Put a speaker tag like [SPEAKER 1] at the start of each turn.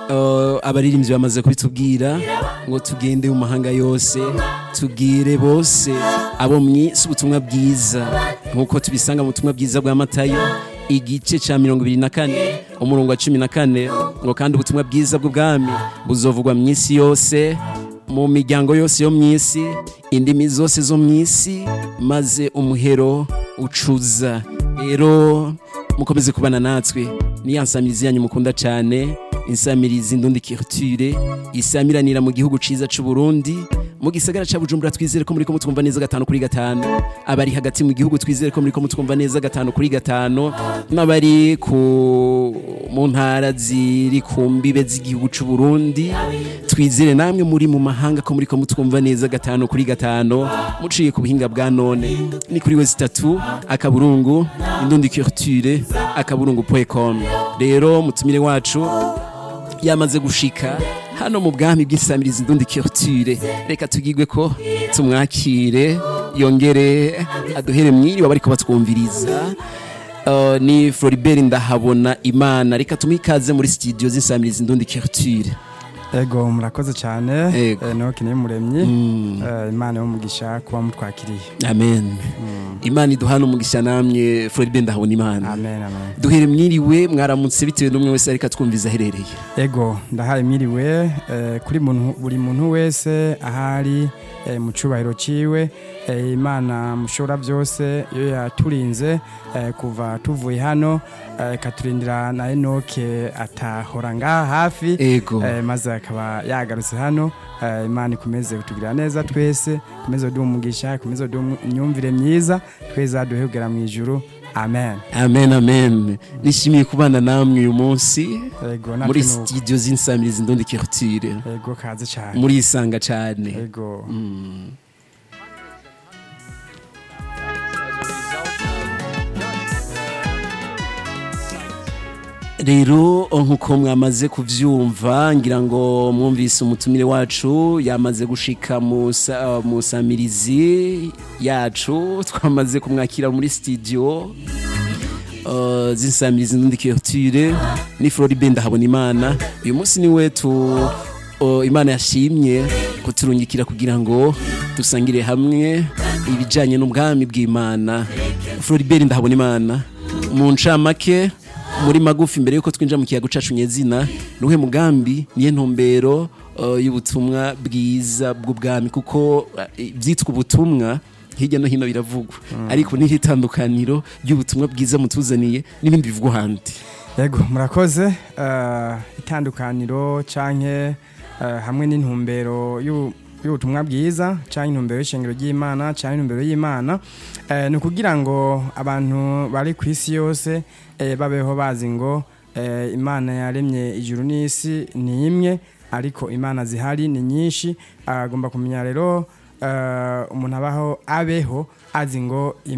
[SPEAKER 1] Uh, abaririmbyi bamaze kubitubwira ngo tugende mu mahanga yose tubwire bose abo mwisi ubutumwa bwiza nk'uko tubisanga mu butumwa bwiza bwa matayo igice cya mirongo ibiri na kane umurongo wa cumi na kane ngo kandi ubutumwa bwiza bw'ubwami buzovugwa mu isi yose mu miryango yose yo mu isi indimi zose zo mu isi maze umuhero ucuza rero mukomeze kubana natwe niya nsamirizi yanyu mukunda cyane insamirizi ndundi kirture isamiranira mu gihugu ciza c'u Burundi mu gisagara ca Bujumbura twizere ko muriko mutwumva neza gatanu kuri gatanu abari hagati mu gihugu twizere ko muriko mutwumva neza gatanu kuri gatanu n'abari ku mu ntara ziri ku mbibe z'igihugu c'u Burundi twizere namwe muri mu mahanga ko muriko mutwumva neza gatanu kuri gatanu muciye ku buhinga bwa none ni kuri wezi tatu akaburungu indundi culture akaburungu.com rero mutumire wacu yamaze gushika hano mu bwami bw'insamirizi ndundi culture reka tugigwe ko tumwakire yongere aduhere mwiri bari ko batwumviriza Uh, ni Floribert ndahabona imana reka tumikaze muri studio z'insamirizi ndundi culture
[SPEAKER 2] ego murakoze cyane
[SPEAKER 1] Ego.
[SPEAKER 2] eh, Enoki niwe muremyi eh, imana y'umugisha kuba mutwakiriye
[SPEAKER 1] amen imana iduhana umugisha namwe Floribert ndahabona imana
[SPEAKER 2] amen amen
[SPEAKER 1] duhere mwiriwe mwaramutse bitewe n'umwe wese ariko atwumviza aherereye
[SPEAKER 2] ego ndahaye mwiriwe eh, kuri muntu, buri muntu wese ahari eh, mu cubahiro ciwe eh, imana mushobora byose iyo yaturinze eh, kuva tuvuye hano eh, ikaturindira na enoke atahora ngaha hafi
[SPEAKER 1] ego
[SPEAKER 2] eh, maze akaba yagarutse hano eh, imana ikomeze kutugirira neza twese ikomeze kuduha umugisha ikomeze kuduha imyumvire myiza tweza duhegera mu ijuru amen
[SPEAKER 1] amen amen nishimiye kubana namwe uyu munsi
[SPEAKER 2] ego
[SPEAKER 1] muri
[SPEAKER 2] natwe nuko.
[SPEAKER 1] studio z'insamirizi ndundi culture
[SPEAKER 2] ego kaze cyane
[SPEAKER 1] muri isanga cyane
[SPEAKER 2] ego
[SPEAKER 1] rero nk'uko mwamaze kuvyumva ngira ngo mwumvise umutumire wacu yamaze gushika mu sa- mu samirizi yacu twamaze kumwakira muri studio uh, z'insamirizi ndundi culture ni Floribert ndahabona imana uyu munsi niwe tu uh, imana yashimye kuturungikira kugira ngo dusangire hamwe ibijanye n'ubwami bw'imana Floribert ndahabona imana mu ncamake muri magufi mbere yuko twinjira mu kiyago cacu nyezina nuhe mugambi niye ntumbero uh, y'ubutumwa bwiza bw'ubwami kuko uh, ivyitwa ubutumwa hirya no hino biravugwa ariko niho itandukaniro ry'ubutumwa bwiza mutuzaniye n'ibindi bivugwa ahandi
[SPEAKER 2] ego murakoze eh, itandukaniro canke eh, hamwe n'intumbero y'u- y'ubutumwa bwiza canke intumbero y'ishengero ry'imana canke intumbero y'imana eh, ni ukugira ngo abantu bari ku isi yose eh, babeho bazi ngo eh, imana yaremye ijuru n'isi ni imwe ariko imana zihari ni nyinshi agomba kumenya rero eh, umuntu abaho abeho azi ngo